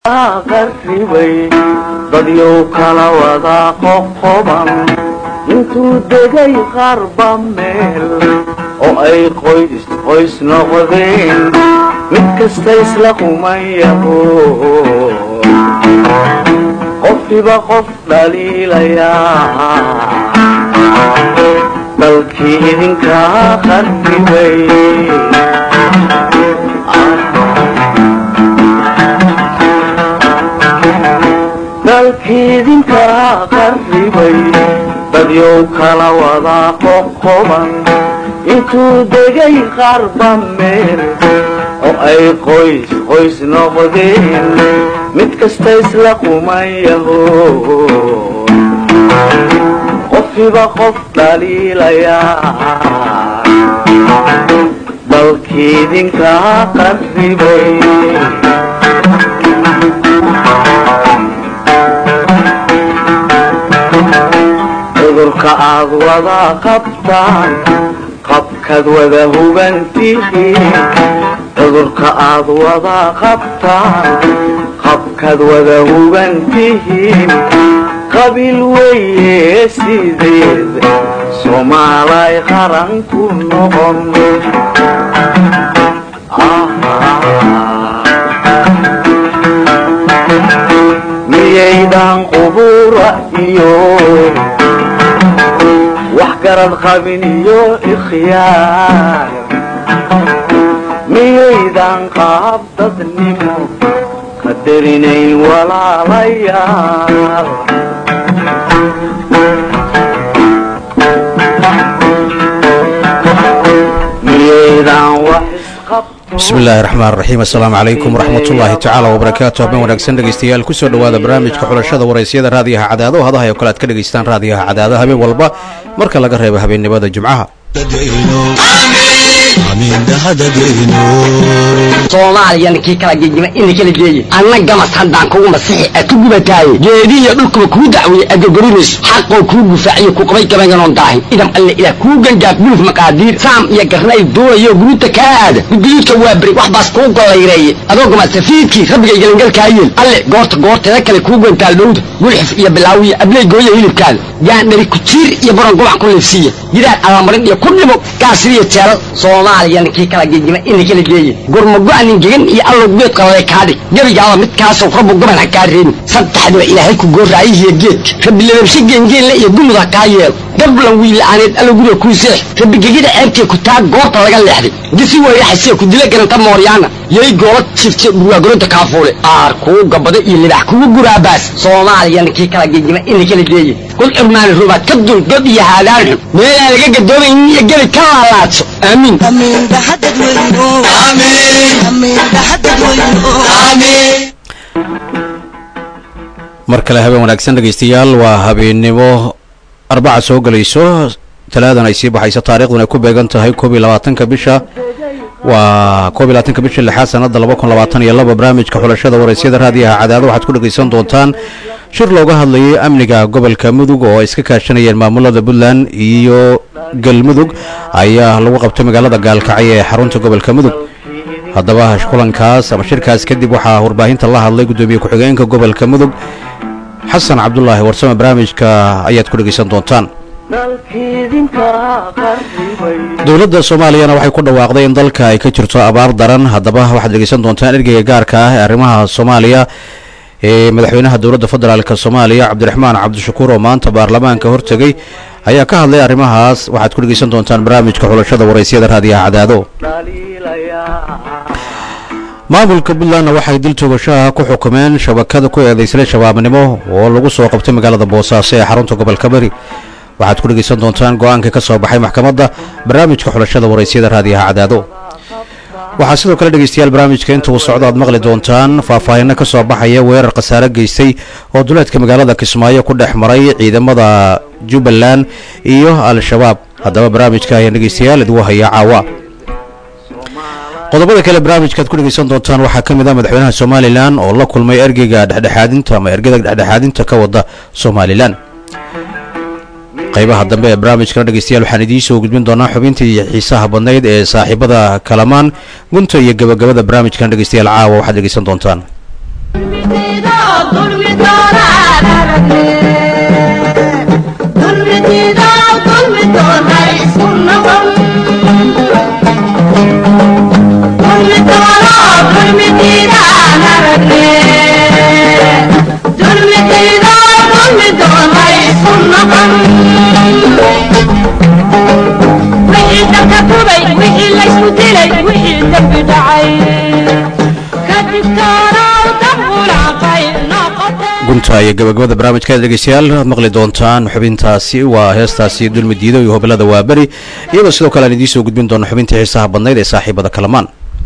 qarribay dadyow kala wada qoqoban intuu degay qarba meel oo ay qoys qoys noqdeen mid kasta isla qumayaho qofkiba qof dhaliilayaa dalkii idinkaa qarribay dalkiidinkaa qarribay dadyow kala wada qoqoban intuu degay qarba meel oo ay qoys qoys noqdeen mid kasta isla qumayaho qofkiba qof dhaliilayaa dalkiidinkaa qarribay cudurka aad wada qabtaan qabkaad wada hubantihiin cudurka aad wada qabtaan qabkaad wada hubantihiin qabiil weeye sideed soomaalay qaran ku noqon miyaydan qubura iyo wax garad qabin iyo ikhyaar miyaydan qaab dadnimo qadarinayn walaalayaal miyaydan wax isqab bismi illaahi raxmaan raxiim assalaamu calaykum waraxmatullaahi tacaala wabarakaatu habeen wanaagsan dhegeystayaal kusoo dhowaada barnaamijka xulashada waraysyada raadiyaha cadaado hadaha oo kale aad ka dhegaystaan raadiyaha cadaado habeen walba marka laga reebo habeennimada jimcaha soomaaliyana kii kala gegima ina kala geeye anna gamas haddaan kugu masixi a ku gubataaye geedihiyo dhulkuba kuu dacweeye agogorinayso xaqoo kuu gufaaciyo ku qabay gabayanoon daahin idam alle ilaah kuu gangaaf guluf maqaadiir saam iyo garnay duulayo guruuta kaa aada gudguduudka waa beri wax baas kuu gollayreeye adoo gamasafiidkii rabbigay gelangalkaa yeel alle goorta goorteeda kale kuu gantaal dhowda gulxif iyo bilaawiya abley gooya hilibkaada gaandhari kujiir iyo baron gubac ku liifsiiya gidaar alamarin iyo ku dhimo gaasiriyo jeelal soomaaliyana kii kala gegima ina kala geeye gurmago-anin gegan iyo allow geed qalale kaadhig gebigaaba midkaasow rabbu goban ha kaa reebin saddexdiba ilaahay ku goorraayihiyo geedka rabbi lababshe geengeenle iyo gumud ha kaa yeelo gablan wiilla'aaneed allow guriga kuu seex rabbi gegida ceebtee ku taa goorta laga leexday gisi weyraxasee ku dila garanta mooryaana yay goola jifte dhurwaagoronta kaafuule aar kuu gabada iyo libax kugu guraabaas soomaaliyana kii kala gegima ina kala geeye kul cirmaani rubaad ka dul god iyo haadaan xun meelaan laga gadoomayn iyo gebi ka laalaadso aamiin mar kale habeen wanaagsan dhegeystayaal waa habeennimo arbaca soo gelayso talaadan ay sii baxayso taariikhduna ay ku beegan tahay koob iyo labaatanka bisha waa koob iyo labaatanka bisha lixaad sanada laba kun labaatan iyo laba barnaamijka xulashada waraysyada raadiyaha cadaado waxaad ku dhegaysan doontaan shir looga hadlayay amniga gobolka mudug oo ay iska kaashanayeen maamulada puntland iyo galmudug ayaa lagu qabtay magaalada gaalkacyo ee xarunta gobolka mudug haddaba kulankaas ama shirkaas kadib waxaa warbaahinta la hadlay guddoomiye ku-xigeenka gobolka mudug xasan cabdulaahi warsame barnaamijka ayaad ku dhegaysan doontaan dalkiidinkaa qarribay dowladda soomaaliyana waxay ku dhawaaqday in dalka ay ka jirto abaar daran haddaba waxaad dhegaysan doontaan ergeyga gaarka ah ee arrimaha soomaaliya ee madaxweynaha dowladda federaalk soomaaliya cabdiraxmaan cabdishakuur oo maanta baarlamaanka hortegay ayaa ka hadlay arrimahaas waxaad ku dhegaysan doontaan barnaamijka xulashada waraysyada raadiyaha cadaado dhaliilayaa maamulka puntlandna waxay dil toogashaha ku xukumeen shabakada ku eedaysay shabaabnimo oo lagu soo qabtay magaalada boosaaso ee xarunta gobolka bari waxaad ku dhegaysan doontaan go-aanka ka soo baxay maxkamadda barnaamijka xulashada waraysyada raadiyaha cadaado waxaa sidoo kale dhegeystayaal barnaamijka inta uu socdo aad maqli doontaan faahfaahinno ka soo baxaya weerar khasaare geystay oo duleedka magaalada kismaayo ku dhex maray ciidamada jubbaland iyo al-shabaab haddaba barnaamijka ayaan dhegeystayaal idigu hayaa caawa qodobada kale barnaamijkaad ku dhegeysan doontaan waxaa ka mid ah madaxweynaha somalilan oo la kulmay ergeyga dhexdhexaadinta ama ergada dhexdhexaadinta ka wada somalilan qaybaha dambe ee barnaamijkana dhegeystayaal waxaan idiin soo gudbin doonaa xubintii xiisaha badnayd ee saaxiibada kalamaan gunta iyo gabagabada barnaamijkan dhegeystayaal caawa waxaad dhegeysan doontaan gunta iyo gabagabada barnaamijka dhegeystayaal aad maqli doontaan xubintaasi waa heestaasi dulmi diido iyo hobalada waaberi iyadoo sidoo kale aan idiin soo gudbin doono xubintii xiisaha badnayd ee saaxiibada kalamaan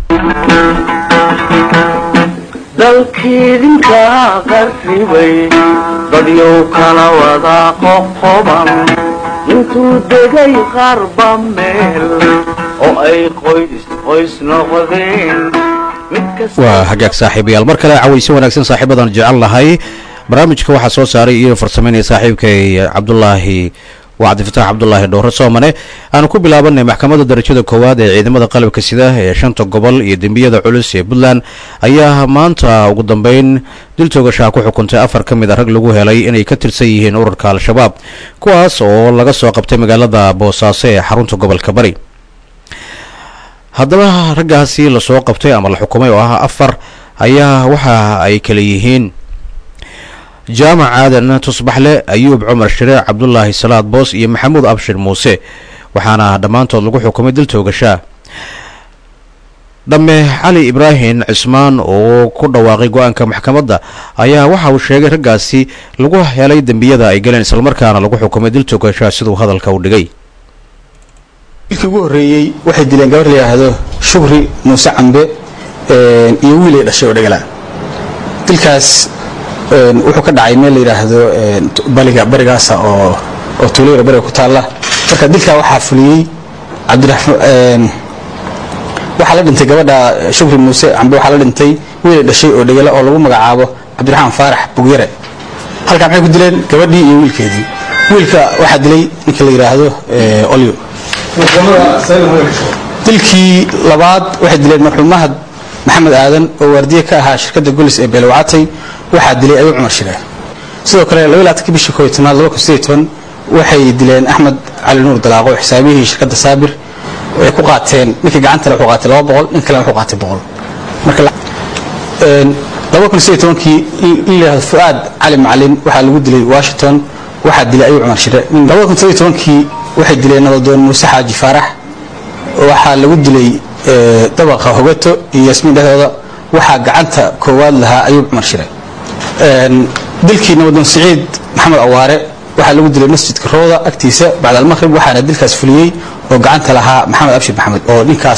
dalkiidinka qarribay dadyow kala wada qoqoban intuu degay qarba meel oo ay qoys qoys noqdeen mid kasta waa hagaag saaxiibayaal mar kale cawayse wanaagsan saaxiibadan jecel lahay barnaamijka waxaa soo saaray iyo farsameynaya saaxiibkay cabdulaahi waa cabdifatax cabdulaahi dhowre soomane aanu ku bilaabanay maxkamadda darajada koowaad ee ciidamada qalabka sida ee shanta gobol iyo dembiyada culus ee puntland ayaa maanta ugu dambeyn dil toogashaha ku xukuntay afar ka mid a rag lagu helay inay ka tirsan yihiin ururka al-shabaab kuwaas oo laga soo qabtay magaalada boosaaso ee xarunta gobolka bari haddaba raggaasi lasoo qabtay ama la xukumay oo ah afar ayaa waxa ay kala yihiin jaamac aadan tusbaxle ayuub cumar shire cabdulaahi salaad boos iyo maxamuud abshir muuse waxaana dhammaantood lagu xukumay dil toogashaa dhamme cali ibraahim cismaan oo ku dhawaaqay go-aanka maxkamadda ayaa waxa uu sheegay raggaasi lagu helay dembiyada ay galeen islamarkaana lagu xukumay dil toogashaa siduu hadalka u dhigay dilkii ugu horreeyey waxay dileen gabar la yidhaahdo shukri muuse cambe iyo wiil ay dhashay oo dhagala dilkaas wuxuu ka dhacay meel la yidhaahdo baliga barigaasa oo oo tuulayra bariga ku taalla marka dilkaa waxaa fuliyey cabdiraxmaan waxaa la dhintay gabadha shukri muuse cambe waxaa la dhintay wiil ay dhashay oo dhagala oo lagu magacaabo cabdiraxmaan faarax bugyare halkaa maxay ku dileen gabadhii iyo wiilkeedii wiilka waxaa dilay ninka la yidhaahdo olyo dilkii labaad waxay dileen marxuum mahad maxamed aadan oo waardiye ka ahaa shirkadda golis ee beelwacatay waxaa dilay ayuu cumar shireen sidoo kale labalaatankii bishii kooiy tobnaad laba kun sideed toban waxay dileen axmed cali nuur dalaaqo xisaabiyihii shirkadda saabir ay ku qaateen ninkii gacantale wuxuu qaatay laba boqol nin kalena wuxuu qaatay boqol marka laba kun sideed tobankii in la yidhahdo fu'aad cali macalin waxaa lagu dilay washington waxaa dilay ayuu cumar shire laba kun sideed tobankii waxay dileen nabadoon muuse xaaji faarax waxaa lagu dilay dabaqa hogato iyo yasmiin dhexdooda waxaa gacanta koowaad lahaa ayuub cumar shire dilkii nabadoon siciid maxamed awaare waxaa lagu dilay masjidka rooda agtiisa bacd almaqrib waxaana dilkaas fuliyey oo gacanta lahaa maxamed abshir maxamed oo ninkaas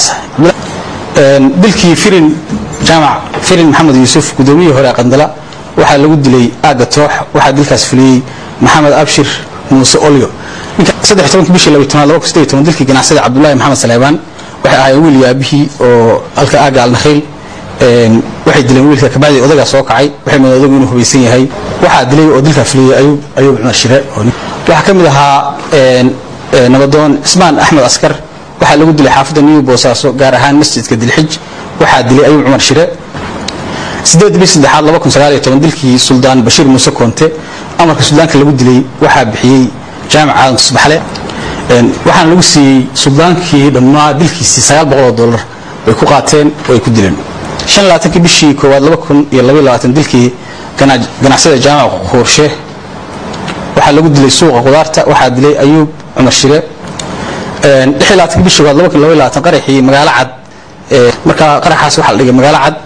dilkii firin jaamac firin maxamed yuusuf gudoomiyihii hore qandala waxaa lagu dilay aaga toox waxaa dilkaas fuliyey maxamed abshir muuse olyo saddex tobankii bishii labiy tobnaad laba kun sideed toban dilkii ganacsada cabdullaahi maxamed saleebaan waxay ahaayeen wiil iyo aabihii oo halka aaga alnakhiil waxay dileen wiilka kabacdii odagaa soo kacay waxay moodeen odagu inuu hubaysan yahay waxaa dilay oo dilkaa fuliyey ayuub ayuub cumar shire waxaa ka mid ahaa nabadoon cismaan axmed askar waxaa lagu dilay xaafadda new boosaaso gaar ahaan masjidka dilxij waxaa dilay ayuub cumar shire sideed bii saddexaad laba kun sagaal iyo toban dilkii suldaan bashiir muuse koonte amarka suldaanka lagu dilay waxaa bixiyey jaamac aadan tusbaxle waxaana lagu siiyey suldaankii dhammaa dilkiisii sagaal boqol oo dollar bay ku qaateen oo ay ku dileen shan labaatankii bishii koowaad laba kun iyo labaiy labaatan dilkii ganacsada jaamac huurshe waxaa lagu dilay suuqa qudaarta waxaa dilay ayuub cumar shire lix iyo labaatankii bishii koowaad laba kun labaiy labaatan qaraxii magaalo cad markaa qaraxaas waxaa la dhigay magaalo cad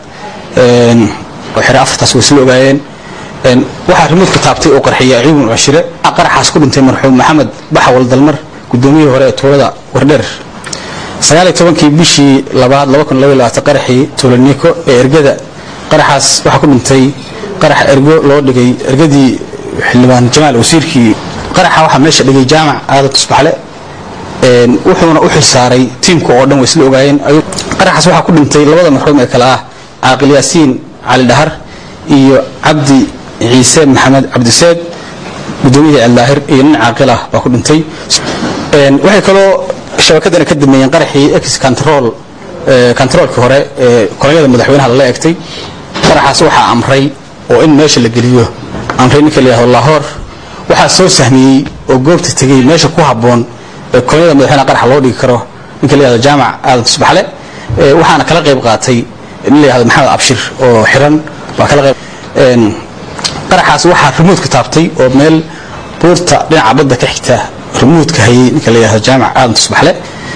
oo xire afartaas way isla ogaayeen waxaa rimuudka taabtay oo qarxiyay ayuub cumar shire qaraxaas ku dhintay marxuum maxamed baxawal dalmar gudoomiyihii hore ee tuulada wardheer sagaaliyo tobankii bishii labaad laba kun labaiy labaatan qaraxii tuulaniko ee ergada qaraxaas waxaa ku dhintay qarax ergo loo dhigay ergadii xildhibaan jamaal wasiirkii qaraxa waxaa meesha dhigay jaamac aadan tusbaxle wuxuuna u xilsaaray tiimka oo dhan way isla ogaayeen qaraxaas waxaa ku dhintay labada marxuum ee kale ah caaqil yaasiin cali dhahar iyo cabdi ciise maxamed cabdiseed gudoomiyihii aldaahir iyo nin caaqil ah baa ku dhintay waxay kaloo shabakadana ka dameeyeen qaraxii ex control controolkii hore ee kolonyada madaxweynaha lala egtay qaraxaas waxaa amray oo in meesha la geliyo amray ninka la yihahdo lahoor waxaa soo sahmiyey oo goobta tegey meesha ku habboon ee kolonyada madaxweynaha qaraxa loo dhigi karo ninka la yihahdo jaamac aadan tusbaxle waxaana kala qayb qaatay nin la yihahdo maxamed abshir oo xiran baa kala qayb qaraxaas waxaa rumuudka taabtay oo meel buurta dhinaca badda ka xigta rumuudka hayay ninka la yihahdo jaamac aadan tusbaxle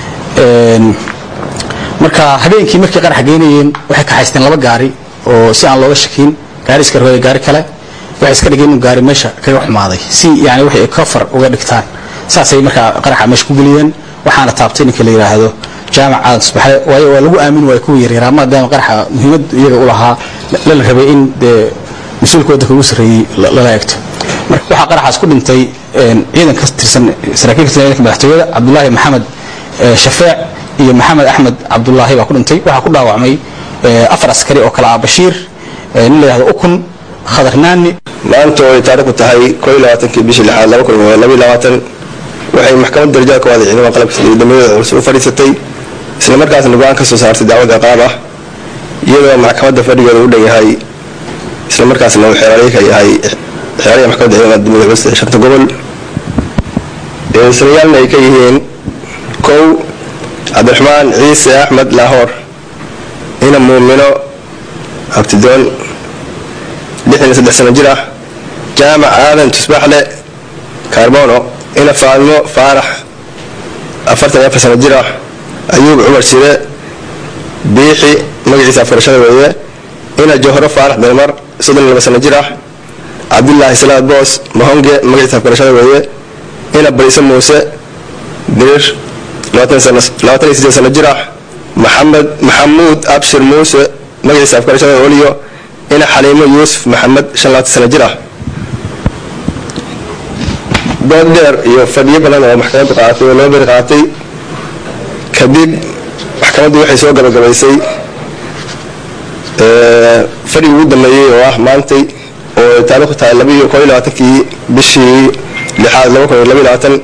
marka habeenkii markay qaraxa geynayeen waxay kaxaysteen laba gaari oo si aan looga shakin gaari iska rogay gaari kale waxay iska dhigeen inuu gaari meesha kaga xumaaday si yani waxay kafar uga dhigtaan saasay markaa qaraxa meesha ku geliyeen waxaana taabtay ninka la yidhaahdo jaamac aadan tusbaxle waayo waa lagu aamin waaya kuwa yaryaraa maadaama qaraxa muhiimad iyaga u lahaa lala rabay in dee mas-uulka waddanka ugu sarreeyey lala eegto marka waxaa qaraxaas ku dhintay ciidan ka tirsan saraakiil ka tirsan ciidanka madaxtooyada cabdullaahi maxamed shafeec iyo maxamed axmed cabdulaahi baa ku dhintay waxaa ku dhaawacmay afar askari oo kale ah bashiir nin la yihahdo ukun khadar naani maanta oo ay taariikhdu tahay koo iyo labaatankii bishii lixaad laba kun iyo labaiyo labaatan waxay maxkamad darajada ka waaday ciidamada qalabka sida dambiyada culus u fadhiisatay isla markaasna go-aan ka soo saartay dacwad ciqaab ah iyadoo maxkamadda fadhigeeda u dhan yahay isla markaasna uu xeeraaliye ka yahay xeeraliya maxkamadda ciidamada dambiyada culus ee shanta gobol eedayslayaalna ay ka yihiin kow cabdiraxmaan ciise axmed laahoor ina muumino abtidoon lixdan iyo saddex sano jir ah jaamac aadan tusbaxle kaarbono ina faadmo faarax afartan iyo afar sano jir ah ayuub cumar shire biixi magaciisa afgarashada weeye ina jawharo faarax dalmar soddon iyo laba sano jir ah cabdulaahi salaad boos mahonge magaciisa afgarashada weeye ina bariise muuse dirir labaatan iyo sideed sano jir ah maxamed maxamuud abshir muuse magaciisa afgarashada oliyo ina xaliimo yuusuf maxamed shan labaatan sano jir ah dood dheer iyo fadhiyo badan oo maxkamaddu qaatay oo loo beri qaatay kadib maxkamaddu waxay soo gabagabaysay fadhigi ugu dambeeyey oo ah maantay oo taariikhdu tahay labaiyo koo iyo labaatankii bishii lixaad laba kun iyo labaiyo labaatan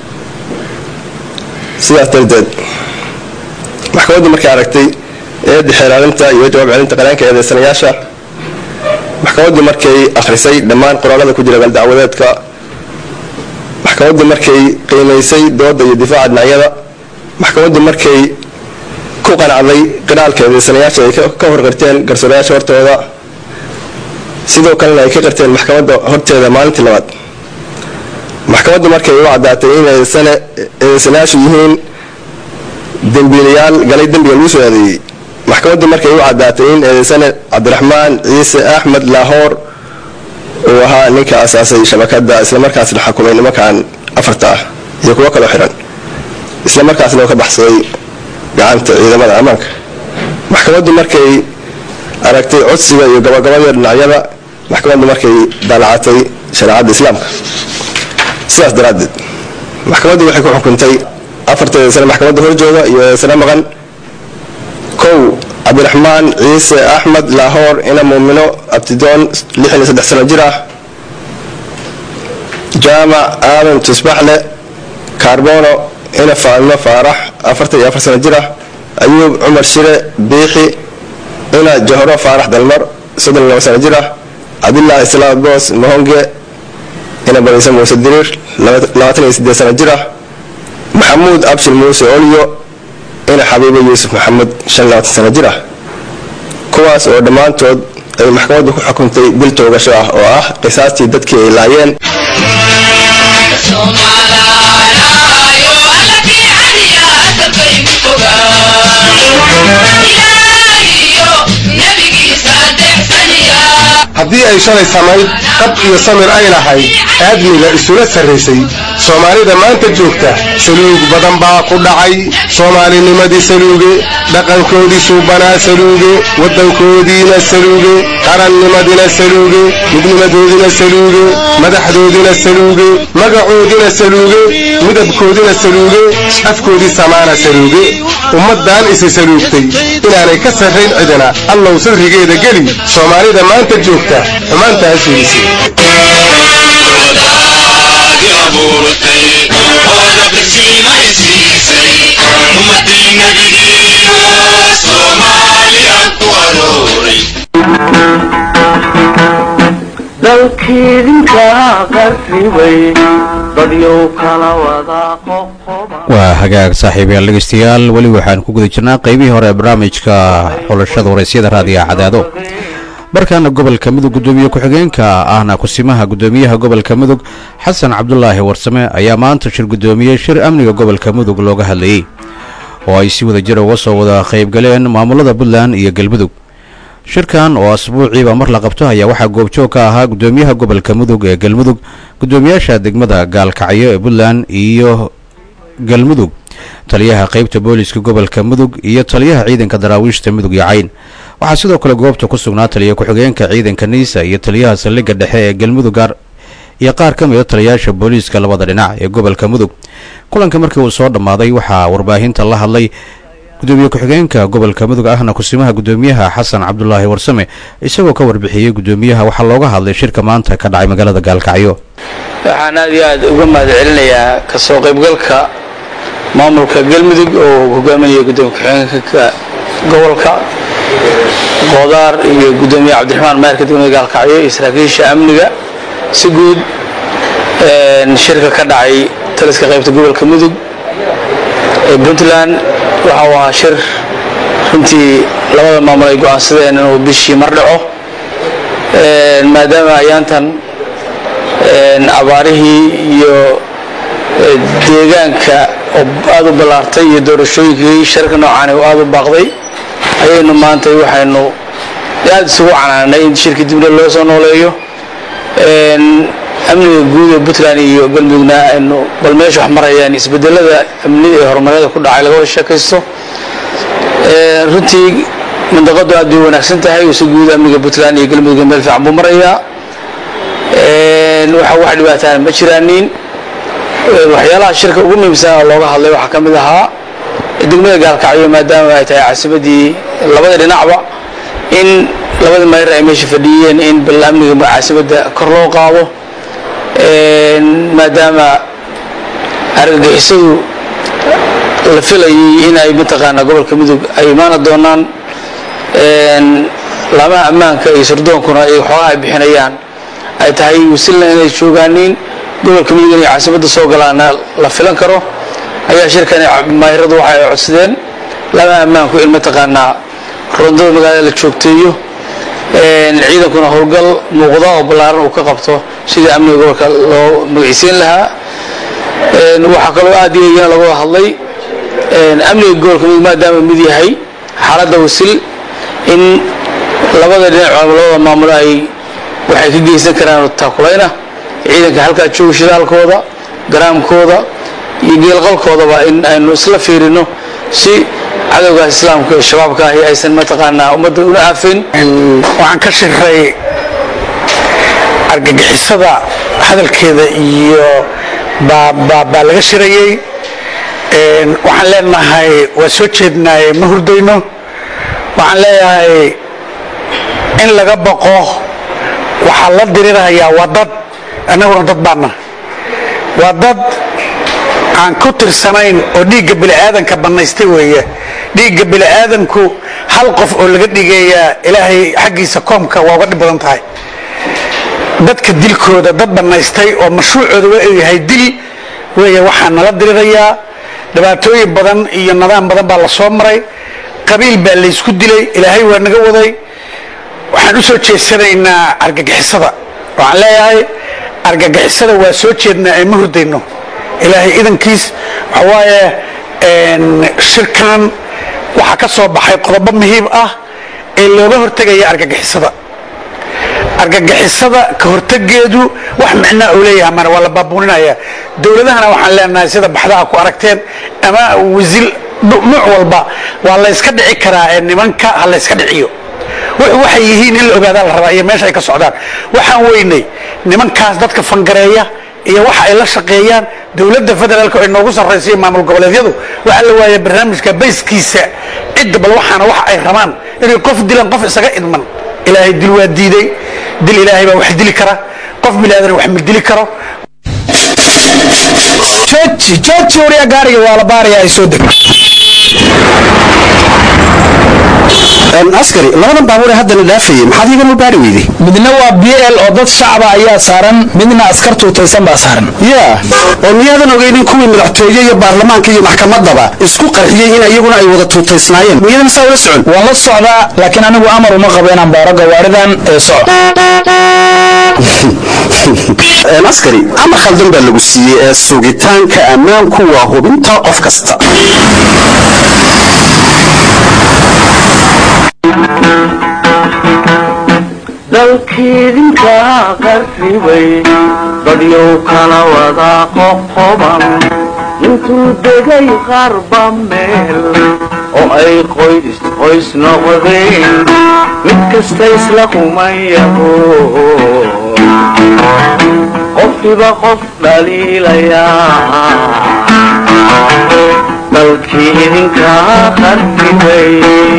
sidaas darteed maxkamaddu markay aragtay eedda xeeraalinta iyo jawaab celinta qareenka eedeysanayaasha maxkamaddu markay akhrisay dhammaan qoraalada ku jira galdacwadeedka maxkamaddu markay qiimaysay dooda iyo difaaca dhinacyada maxkamaddu markay ku qanacday qiraalka eedeysanayaasha ay ka horqirteen garsoorayaasha hortooda sidoo kalena ay ka qirteen maxkamadda horteeda maalintii labaad maxkamaddu markay u caddaatay in eedeysanayaashu yihiin dembiilayaal galay dembiga lagu soo adeeyey maxkamaddu markay u caddaatay in eedeysane cabdiraxmaan ciise axmed laahoor uu ahaa ninka asaasay shabakadda islamarkaasna xakumay nimankan afarta ah iyo kuwo kaloo xiran islamarkaasna oo ka baxsaday gacanta ciidamada ammaanka maxkamaddu markay aragtay codsiga iyo gabagabada dhinacyada maxkamaddu markay daalacatay shareecadda islaamka sidaas daraaddeed maxkamaddu waxay ku xukuntay afarta eedeysane maxkamadda horjooga iyo eedeysane maqan kow cabdiraxmaan ciise axmed laahoor ina muumino abtidoon lixdan iyo saddex sano jir ah jaamac aadan tusbaxle kaarbono ina faadmo faarax afartan iyo afar sano jir ah ayuub cumar shire biixi ina jahro faarax dalmar soddon iyo laba sano jir ah cabdilaahi salaad boos mahonge ina bariise muuse diriir labaatan iyo sideed sano jir ah maxamuud abshir muuse olyo ina xabiibo yuusuf maxamed shan labaatan sano jir ah kuwaas oo dhammaantood ay maxkamaddu ku xukuntay dil toogasho ah oo ah qisaastii dadkii ay laayeen haddii ay shalay samayd qab iyo samir ay lahayd aadmiga isula sarraysay soomaalida maanta joogta saluug badan baa ku dhacay soomaalinimadii saluuge dhaqankoodii suubanaa saluuge waddankoodiina saluuge qarannimadina saluuge midnimadoodina saluuge madaxdoodina saluuge magacoodina saluuge midabkoodina saluuge afkoodii samaana saluuge ummaddan isi saluugtay inaanay ka sarrayn cidina allow sirrigeeda geli soomaalida maanta joogta xumaantaas weysay Soomaaliya ku arooray dalkiidinka qarribay dadyow kala wada qoqoban waa hagaag saaxiibayaal dhegeystayaal weli waxaan ku guda jirnaa qeybihii hore ee barnaamijka xulashada waraysyada raadiyaha cadaado markaana gobolka mudug gudoomiye ku-xigeenka ahna kusimaha gudoomiyaha gobolka mudug xasan cabdulaahi warsame ayaa maanta shir gudoomiyey shir amniga gobolka mudug looga hadlayey oo ay si wada jir uga soo wada qaybgaleen maamulada puntland iyo galmudug shirkan oo asbuuciiba mar la qabto ayaa waxaa goobjoog ka ahaa gudoomiyaha gobolka mudug ee galmudug gudoomiyaasha degmada gaalkacyo ee puntland iyo galmudug taliyaha qaybta booliska gobolka mudug iyo taliyaha ciidanka daraawiishta mudug iyo cayn waxaa sidoo kale goobta ku sugnaa taliya ku-xigeenka ciidanka niisa iyo taliyaha saldhigga dhexe ee galmudug gaar iyo qaar ka mida taliyayaasha booliiska labada dhinac ee gobolka mudug kulanka markii uu soo dhammaaday waxaa warbaahinta la hadlay gudoomiye ku-xigeenka gobolka mudug ahna kusimaha gudoomiyaha xasan cabdulaahi warsame isagoo ka warbixiyey gudoomiyaha waxaa looga hadlay shirka maanta ka dhacay magaalada gaalkacyo waxaan aad iyo aad uga mahad celinayaa kasoo qaybgalka maamulka galmudug oo hogaaminaya gudoomiye ku-xigeenka gobolka qoodaar iyo gudoomiye cabdiraxmaan maarka degmada gaalkacyo iyo saraakiisha amniga si guud shirka ka dhacay taliska qaybta gobolka mudug ee puntland waxa uu ahaa shir runtii labada maamul ay go-aansadeen inuu bishii mar dhaco maadaama ayaantan abaarihii iyo deegaanka oo aada u ballaartay iyo doorashooyinkii shirka noocaani oo aada u baaqday ayaynu maanta waxaynu aada isugu canaanay in shirkii dibna loo soo nooleeyo amniga guud ee puntland iyo galmudugna aynu bal meesha wax marayaan isbedelada amni ee horumaryada ku dhacay laga wada sheekaysto runtii mandaqadu aad bay wanaagsan tahay si guud amniga puntland iyo galmudugga meel fiican buu marayaa waxa wax dhibaataana ma jiraanin waxyaalaha shirka ugu muhiimsan oo looga hadlay waxaa ka mid ahaa degmada gaalkacyo maadaama ay tahay caasimadii labada dhinacba in labada mayr ay meesha fadhiyeen in bal amniga caasimadda kor loo qaado maadaama argagixisadu la filayay in ay mataqaanaa gobolka mudug ay imaana doonaan laamaha ammaanka iyo surdoonkuna ay waxoogaha ay bixinayaan ay tahay wasilna inay joogaaniin gobolka mudug inay caasimadda soo galaana la filan karo ayaa shirkani mayradu waxa ay codsadeen laamaha ammaanku in mataqaanaa rondada magaalada la joogteeyo ciidankuna howlgal muuqda oo ballaaran uu ka qabto sidii amniga gobolka loo magacisiin lahaa waxaa kaloo aad iyo iyana laga wada hadlay amniga gobolka mudug maadaama mid yahay xaaladda wasil in labada dhinac labada maamulo ay waxay ka geysan karaan taakulayna ciidanka halkaa jooga shidaalkooda garaamkooda iyo geelqalkoodaba in aynu isla fiirino si cadowgaas islaamka ee shabaabka ahi aysan mataqaanaa ummadda una aafin waxaan ka shiray argagixisada hadalkeeda iyo baa laga shirayey waxaan leenahay waa soo jeednaaye ma hurdayno waxaan leeyahay in laga baqo waxaa la dirirhayaa waa dad annaguna dad baana waa dad aan ku tirsanayn oo dhiigga bini'aadanka bannaystay weeye dhiigga bini'aadanku hal qof oo laga dhigayaa ilaahay xaggiisa koomka waa uga dhib badan tahay dadka dilkooda dad bannaystay oo mashruucooda waa uu yahay dil weeye waxaa nala dirirayaa dhibaatooyin badan iyo nidaam badan baa la soo maray qabiil baa laysku dilay ilaahay waa naga waday waxaan u soo jeesanaynaa argagixisada waxaan leeyahay argagixisada waa soo jeednaa ee ma hurdayno ilaahay idankiis waxa waaye shirkan waxaa ka soo baxay qodobo muhiim ah ee looga hortegaya argagixisada argagixisada ka hortegeedu wax micnaa uu leeyahay mana waa la baabuuninaya dowladahana waxaan leenahay sida baxdaha ku aragteen ama wasil nuuc walba waa la yska dhici karaa ee nimanka ha la yska dhiciyo wuxuu waxay yihiin in la ogaadaa la rabaa iyo meesha ay ka socdaan waxaan weynay nimankaas dadka fangareeya iyo waxa ay la shaqeeyaan dowladda federaalka ay noogu sarraysa iyo maamul goboleedyadu waxaa la waaya barnaamijka bayskiisa cidda bal waxaana waxa ay rabaan inay qof dilaan qof isaga idman ilaahay dil waa diiday dil ilaahay baa wax dili kara qof bilaadan wax ma dili karo jooji jooji wariya gaariga waa la baarayaa ay soo deg askari labadan baabuur ee haddana dhaafayay maxaad iigan u baari weyday midna waa b l oo dad shacaba ayaa saaran midna askar tuutaysan baa saaran yaa oo miyaadan ogeynin kuwii madaxtooye iyo baarlamaanka iyo maxkamaddaba isku qarxiyey in iyaguna ay wada tuutaysnaayeen miyadan saa ula socon waan la socdaa laakiin anigu amar uma qabo inaan baaro gawaaridan ee soco askari amar khaldan baa lagu siiyey ee sugitaanka ammaanku waa hubinta qof kasta dalkiidinka qarribay dadyow kala wada qoqoban intuu degay qarba meel oo ay qoys qoys noqdeen mid kasta isla kumayaho qofkiba qof dhaliilayaa dalkii idinka qarribay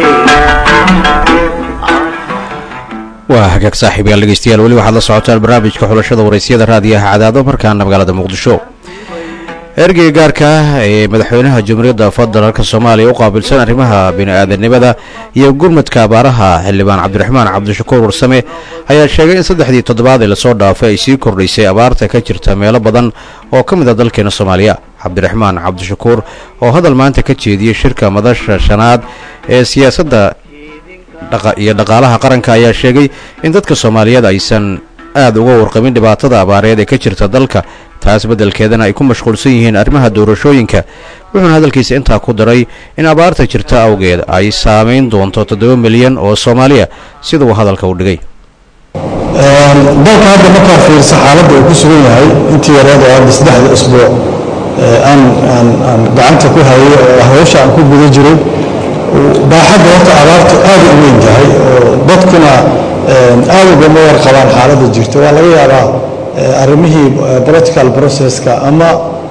waa hagaag saaxiibayaal dhegeystayaal weli waxaad la socotaan barnaamijka xulashada waraysyada raadiyaha cadaado markaana magaalada muqdisho ergeyga gaarka ah ee madaxweynaha jamhuuriyadda federaalk soomaaliya u qaabilsan arrimaha bini-aadanimada iyo gurmadka abaaraha xildhibaan cabdiraxmaan cabdishakuur warsame ayaa sheegay in saddexdii toddobaad ee lasoo dhaafay ay sii kordhaysay abaarta ka jirta meelo badan oo ka mid a dalkeena soomaaliya cabdiraxmaan cabdishakuur oo hadal maanta ka jeediyey shirka madasha shanaad ee siyaasadda iyo dhaqaalaha qaranka ayaa sheegay in dadka soomaaliyeed aysan aad uga warqabin dhibaatada abaareed ee ka jirta dalka taas beddelkeedana ay ku mashquulsan yihiin arrimaha doorashooyinka wuxuuna hadalkiisa intaa ku daray in abaarta jirta awgeed ay saamayn doonto toddoba milyan oo soomaaliya sida uu hadalka u dhigay dalka hadda markaa fiirsa xaaladda uu ku sugan yahay intii yareed oo hadda saddexda isbuuc aan aan aan gacanta ku hayay oo hawsha aan ku guda jiray baaxadda horta abaartu aad u weyn tahay oo dadkuna aad ugama warqabaan xaaladda jirta waa laga yaabaa arrimihii political processka ama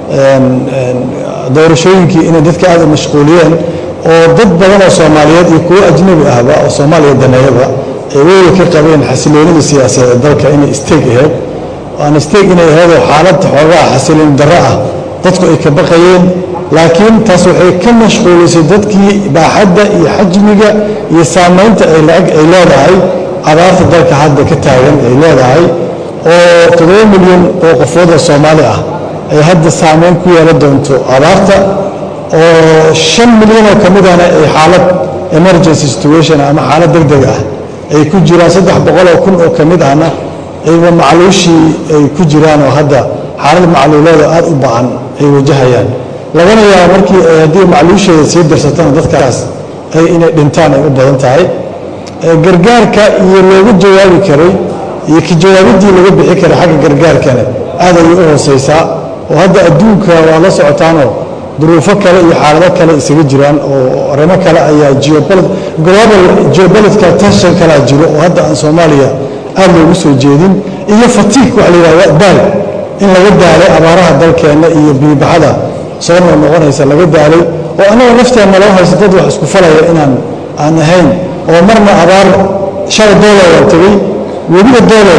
doorashooyinkii inay dadka aad u mashquuliyeen oo dad badan oo soomaaliyeed iyo kuwo ajnabi ahba oo soomaaliya daneeyaba ay weli ka qabeen xasiloonida siyaasadeed ee dalka inay isteeg ahayd aan isteeg inay ahaydoo xaalad xoogaa xasiloon darro ah dadku ay ka baqayeen laakiin taas waxay ka mashquulisay dadkii baaxadda iyo xajmiga iyo saamaynta ay lacag ay leedahay abaarta dalka hadda ka taagan ay leedahay oo toddoba milyan oo qofood oo soomaali ah ay hadda saamayn ku yeelan doonto abaarta oo shan milyan oo ka midana ay xaalad emergency situation ama xaalad deg deg ah ay ku jiraan saddex boqol oo kun oo ka mid ahna ayba macluushii ay ku jiraan oo hadda xaalad macluuleeda aad u ba'an ay wajahayaan lagana yaabo markii ay haddii macluusheeda sii darsatana dadkaas ay inay dhintaan ay u badan tahay gargaarka iyo loogu jawaabi karay iyo ka jawaabiddii laga bixi karay xagga gargaarkana aad ayay u hoosaysaa oo hadda adduunka waa la socotaanoo duruufo kale iyo xaalado kale isaga jiraan oo arrimo kale ayaa global geopolitical tension kalaa jiro oo hadda aan soomaaliya aad loogu soo jeedin iyo fatiig waxa la yidhahda daal in laga daalay abaaraha dalkeenna iyo biibaxada soo noo noqonaysa laga daalay oo annaga nafteenna loo haysta dad wax isku falaya inaan aan ahayn oo marna abaar shala doolow aan tegey webiga doolow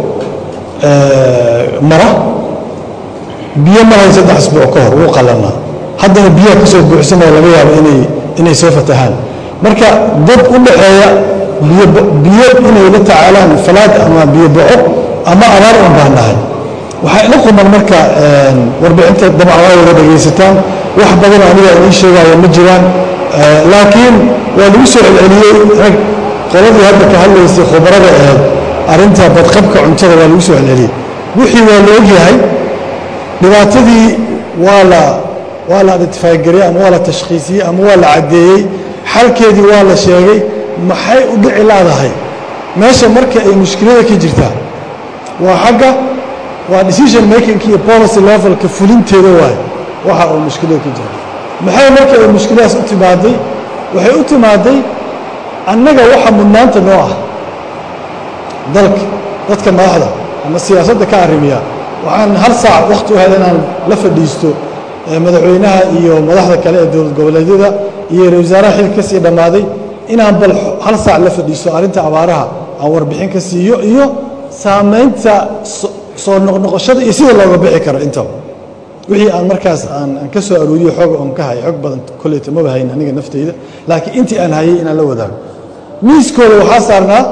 mara biyo marahay saddex asbuuc ka hor wuu qallanaa haddana biyaha ka soo buuxsanaya laga yaabo inay inay soo fatahaan marka dad u dhaxeeya biyo biyo inay la tacaalaan falaad ama biyo boco ama abaar un baan nahay waxaa ila quman marka warbixinta dabcan waa wada dhegaysataan wax badan aniga idiin sheegaya ma jiraan laakiin waa lagu soo celceliyey rag qoladii hadda ka hadlaysay khubarada ahayd arrinta badqabka cuntada waa lagu soo celceliyey wixii waa la ogyahay dhibaatadii waa la waa la identifaagariyey ama waa la tashkhiisiyey ama waa la caddeeyey xalkeedii waa la sheegay maxay u dhici laadahay meesha marka ay mushkilada ka jirtaa waa xagga waa decision making iyo policy levelka fulinteeda waaye waxa uu mushkilada ka jira maxay marka ay mushkiladaas u timaaday waxay u timaaday annaga waxa mudnaanta noo ah dalka dadka madaxda ama siyaasadda ka arrimiya waxaan hal saac wakhti u hel inaan la fadhiisto madaxweynaha iyo madaxda kale ee dowlad goboleedyada iyo ra wasaaraha xilka ka sii dhammaaday inaan bal hal saac la fadhiisto arrinta abaaraha aan warbixin ka siiyo iyo saamaynta soo noqnoqoshada iyo sida looga bixi karo intaba wixii aan markaas aan aan ka soo arooriyo xooga oon ka hayay xog badan kolleyta maba hayn aniga naftayda laakiin intii aan hayay inaan la wadaago miiskooda waxaa saarnaa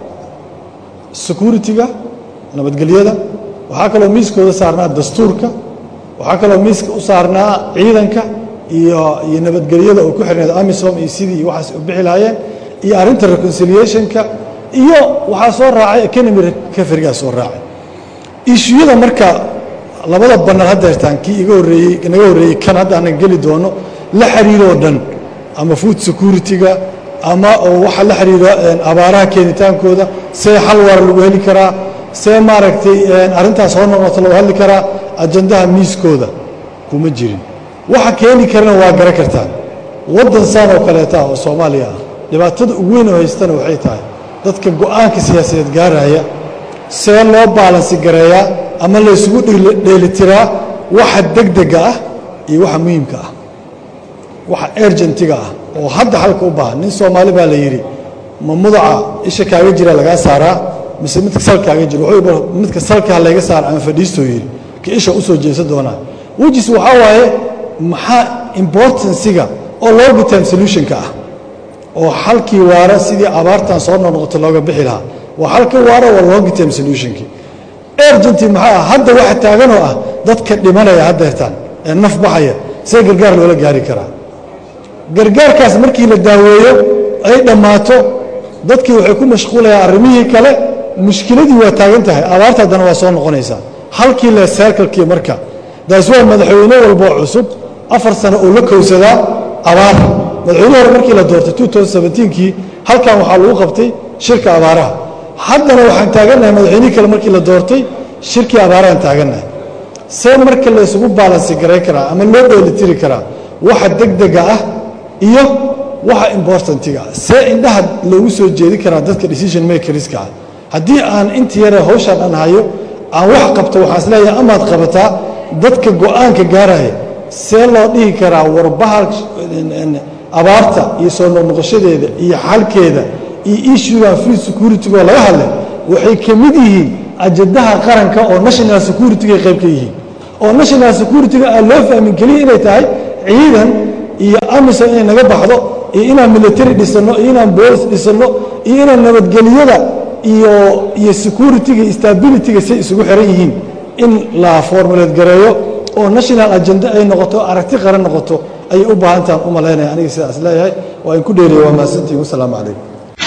security-ga nabadgelyada waxaa kaloo miiskooda saarnaa dastuurka waxaa kaloo miiska u saarnaa ciidanka iyo iyo nabadgelyada oo ku xirneed amisom iyo sidii iyo waxaas u bixi lahaayeen iyo arrinta reconciliationka iyo waxaa soo raacay economy recoverygaa soo raacay ishuyada marka labada banal haddeertaan kii iga horreeyey naga horreeyey kan hadda aanan geli doono la xiriiroo dhan ama food security-ga ama oo waxa la xiriira abaaraha keenitaankooda see xal waara lagu heli karaa see maaragtay arrintaas hor noqoto lagu hadli karaa ajandaha miiskooda kuma jirin waxa keeni karana waa garan kartaan waddan saan oo kaleeta ah oo soomaaliya ah dhibaatada ugu weyn oo haystana waxay tahay dadka go-aanka siyaasadeed gaaraya see loo baalansi gareeyaa ama la isugu dheelitiraa waxa degdega ah iyo waxa muhiimka ah waxa ergentiga ah oo hadda xalka u baahan nin soomaali baa la yidhi ma mudaca isha kaaga jira lagaa saaraa mise midka salkaaga jira wuxuu midka salka ha layga saara ama fadhiistoo yidhi ka isha usoo jeesan doonaa wejis waxaa waaye maxaa importansiga oo longer time solutionka ah oo xalkii waara sidii abaartan soo noqnoqoto looga bixi lahaa waa xalka waara waa longer time solutionkii ergenti maxaa ah hadda waxa taaganoo ah dadka dhimanaya haddeertaan ee naf baxaya see gargaar loola gaari karaa gargaarkaas markii la daaweeyo ay dhammaato dadkii waxay ku mashquulayaan arrimihii kale mushkiladii waa taagan tahay abaarta haddana waa soo noqonaysaa halkii le seerkalkii marka daas waa madaxweyne walboo cusub afar sano uu la kowsadaa abaar madaxweyne hore markii la doortay kii halkan waxaa lagu qabtay shirka abaaraha haddana waxaan taagannahay madaxweynihii kale markii la doortay shirkii abaarahaan taagannahay see marka la isugu baalansi garay karaa ama loo dheelitiri karaa waxa degdega ah iyo waxa importantiga ah see indhaha loogu soo jeedi karaa dadka decision makerska ah haddii aan inta yare hawshaan aan hayo aan wax qabto waxaan isleeyahay amaad qabataa dadka go-aanka gaaraya see loo dhihi karaa warbaha abaarta iyo soo noqnoqoshadeeda iyo xalkeeda iyo issuegan free security-go laga hadlay waxay ka mid yihiin ajadaha qaranka oo national security-ga qayb ka yihiin oo national security-ga aan loo fahmin keliya inay tahay ciidan iyo amisom inay naga baxdo iyo inaan military dhisanno iyo inaan boolis dhisanno iyo inaan nabadgelyada iyo iyo security-ga iyo stability-ga say isugu xiran yihiin in la formulate gareeyo oo national agenda ay noqoto aragti qaran noqoto ayay u baahantahan u malaynaya aniga sidaas leeyahay waa in ku dheeriya waa mahadsantihin wasalaamu calaykum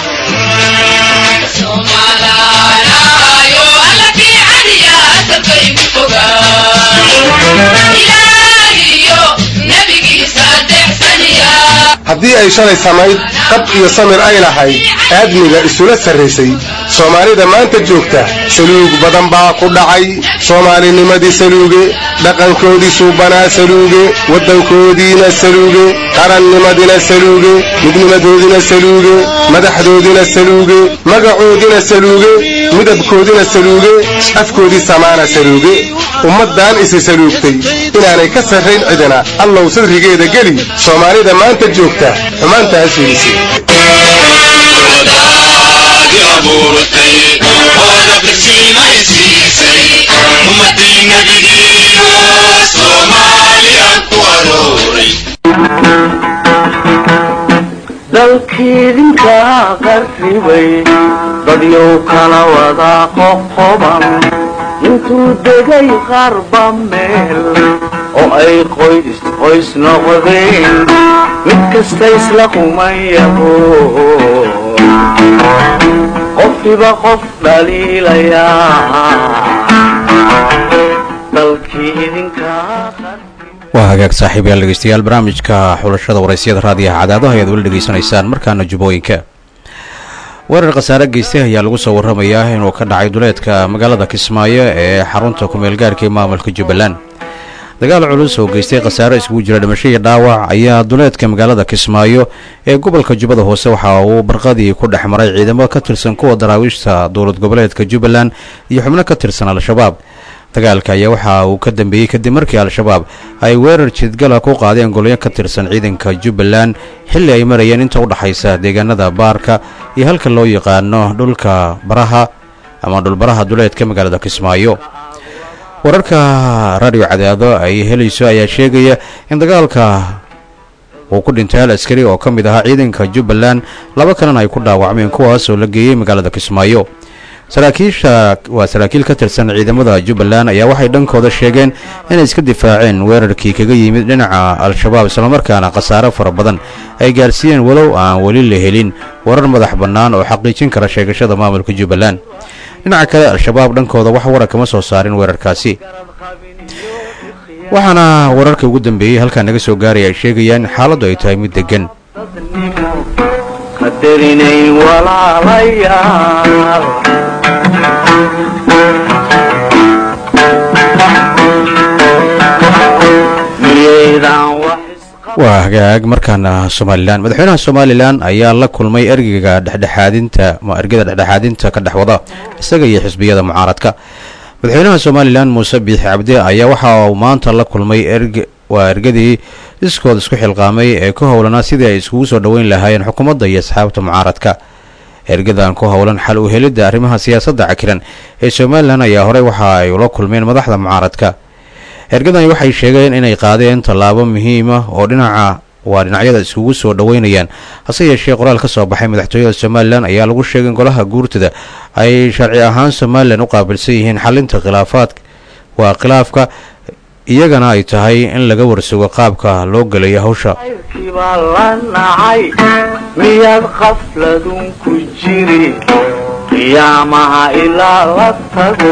haddii ay shalay samayd qab iyo samir ay lahayd aadmiga isula sarraysay soomaalida maanta joogta saluug badan baa ku dhacay soomaalinimadii saluuge dhaqankoodii suubanaa saluuge waddankoodiina saluuge qarannimadina saluuge midnimadoodina saluuge madaxdoodina saluuge magacoodina saluuge midabkoodina saluuge afkoodii samaana saluuge ummaddan isi saluugtay inaanay ka sarrayn cidina allow sadrigeeda geli soomaalida maanta joogta xumaantaas fiidisi dalkiidinka qarribay dadyow kala wada qoqoban intuu degay qarba meel oo ay qoys qoys noqdeen mid kasta isla qumayaho qofkiba qof dhaliilayaa dalkii idinka waa hagaag saaxiibayaal dhegeystayaal barnaamijka xulashada waraysyada raadiyaha cadaadaha ayaad weli dhegeysanaysaan markaana jubbooyinka weerar khasaare geystay ayaa lagu soo warramayaa inuu ka dhacay duleedka magaalada kismaayo ee xarunta kumeelgaarka ee maamulka jubbaland dagaal culus oo geystay khasaare iskugu jira dhimasho iyo dhaawac ayaa duleedka magaalada kismaayo ee gobolka jubbada hoose waxa uu barqadii ku dhex maray ciidamo ka tirsan kuwa daraawiishta dowlad goboleedka jubbaland iyo xubno ka tirsan al-shabaab dagaalka ayaa waxa uu ka dambeeyey kadib markii al-shabaab ay weerar jidgala ku qaadeen golyo ka tirsan ciidanka jubbaland xilli ay marayeen inta u dhaxaysa deegaanada baarka iyo halka loo yaqaano dhulka baraha ama dhulbaraha duleedka magaalada kismaayo wararka radio cadaado ay helayso ayaa sheegaya in dagaalka uu ku dhintay hal askari oo ka mid ahaa ciidanka jubbaland laba kalena ay ku dhaawacmeen kuwaas oo la geeyey magaalada kismaayo saraakiisha waa saraakiil ka tirsan ciidamada jubbaland ayaa waxay dhankooda sheegeen inay iska difaaceen weerarkii kaga yimid dhinaca al-shabaab islamarkaana khasaare fara badan ay gaarsiiyeen walow aan weli la helin warar madax bannaan oo xaqiijin kara sheegashada maamulka jubbaland dhinaca kale al-shabaab dhankooda wax warar kama soo saarin weerarkaasi waxaana wararka ugu dambeeyey halkaa naga soo gaaraya ay sheegayaan in xaaladdu ay tahay mid deggan qadarinayn walaalayaal miyaydan wax waa hagaag markaana somalilan madaxweynaha somalilan ayaa la kulmay ergeyga dhexdhexaadinta ma ergada dhexdhexaadinta ka dhexwada isaga iyo xisbiyada mucaaradka madaxweynaha somalilan muuse biixi cabdi ayaa waxa uu maanta la kulmay erg waa ergadii iskood isku xilqaamay ee ku howlanaa sidii ay iskugu soo dhoweyn lahaayeen xukuumadda iyo asxaabta mucaaradka ergadan ku howlan xal u helidda arrimaha siyaasadda cakiran ee somalilan ayaa horey waxa ay ula kulmeen madaxda mucaaradka ergadani waxay sheegeen inay qaadeen tallaabo muhiima oo dhinaca waa dhinacyada iskugu soo dhoweynayaan hase yeeshee qoraal ka soo baxay madaxtooyada somalilan ayaa lagu sheegay in golaha guurtada ay sharci ahaan somalilan u qaabilsan yihiin xalinta khilaafaad waa khilaafka iyagana ay tahay in laga warsugo qaabka loo gelayo hawsha kiibaa la nacay miyaad qafladun ku jiri qiyaamaha ilaa la tago